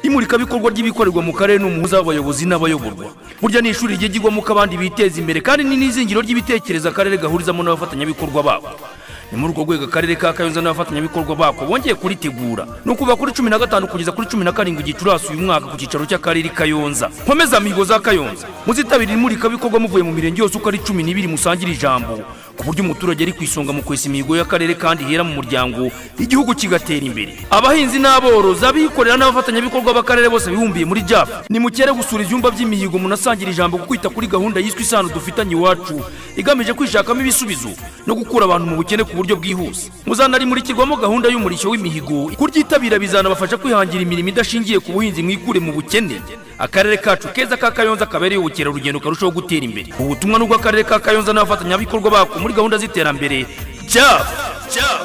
imurikabikorwa ry'ibikorerwa mu karere ni umuhuza w'abayobozi n'abayoborwa burya ni ishuri rigiye ryigwamo ko abandi biteza imbere kandi ni n'izingiro ry'ibitekerezo akarere gahurizamo n'abafatanyabikorwa babo ni muri urwo rwego akarere ka kayonza n'abafatanyabikorwa bako bongeye kuritegura ni ukuva kuri cumi na gatanu kugeza kuri cumi na karindwi gicurasi uyu mwaka ku cyicaro cy'akarere kayonza nkomeza mihigo za kayonza muzitabire imurikabikorwa muvuye mu mirenge yose uko ari cumi n'ibiri musangire ijambo ku buryo umuturage ari ku isonga mu kwesa imihigo y'akarere kandi ihera mu muryango igihugu kigatera imbere abahinzi n'aborozi abikorera n'abafatanyabikorwa b'akarere bose bibumbiye muri jafu nimukere gusura ibyumba by'imihigo munasangira ijambo ku kwita kuri gahunda yiswe isano dufitanye iwacu igamije kwishakamo ibisubizo no gukura abantu mu bukene ku buryo bwihuse muzanarimurirwamo gahunda y'umurishyo w'imihigo kuryitabira bizanabafasha kwihangira imirimo idashingiye ku buhinzi mwikure mu bukene akarere kacu keza ka kayonza kabereye ubukerarugendo karushaho gutera imbere ubutumwa n'ubwo akarere ka kayonza n'abafatanyabikorwa bako muri gahunda z'iterambere cyabo cyabo